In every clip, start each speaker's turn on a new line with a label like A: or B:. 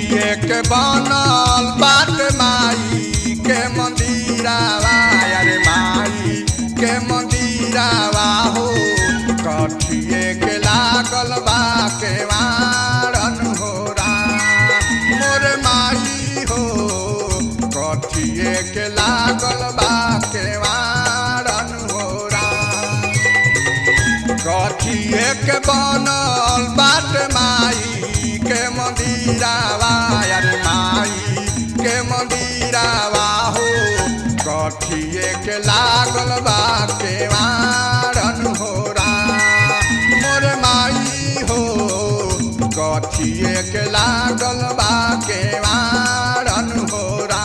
A: कथिए के बनल बाट माई के मंदिरावा अरे माई के मंदिरावा हो कथिए के लागल बा के वारन हो मोर माई हो कथिए के लागल बा के वारन हो कथिए के बनल बाट माई के मंदिरावा अरे माई के मंदिरावा हो कथिए के लागल बा के वारन हो मोर माई हो कथिए के लागल बा के वारन हो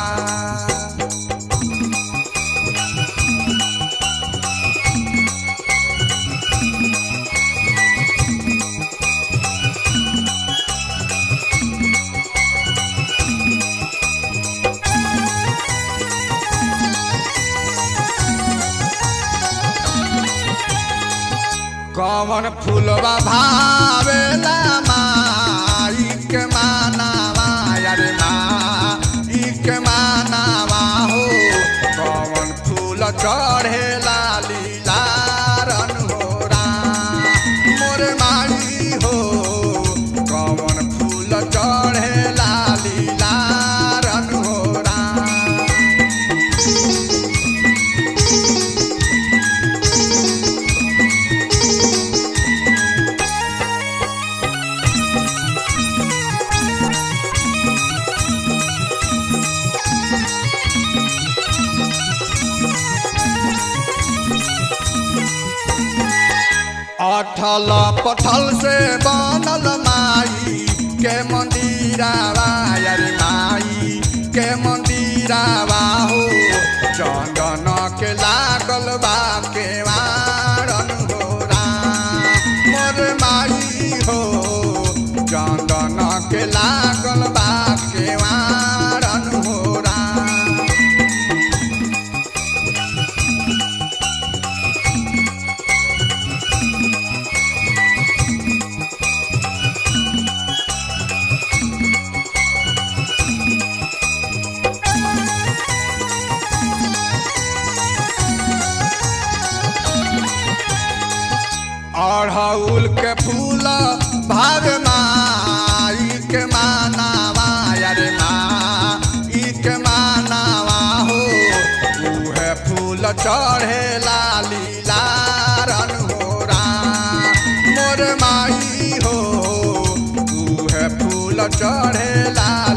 A: कवन फूलवा भावेला माई के मानावा अरे माई के मानावा हो कवन फूल चढ़ेला लीलारन हो मोर माई हो कवन फूल चढ़ेला लीलारन हो अठल पठल से बनल माई के मंदिरावा अरे माई के मंदिरावा हो चंदन के लागल बा के वारन हो मोर माई हो चंदन के लागल बा के वारन हो अड़हुल के फूल भाग माई के मानावा अरे माई के मानावा हो उहे फूल चढ़े लाली लारन हो मोर माई हो उहे फूल चढ़े लाली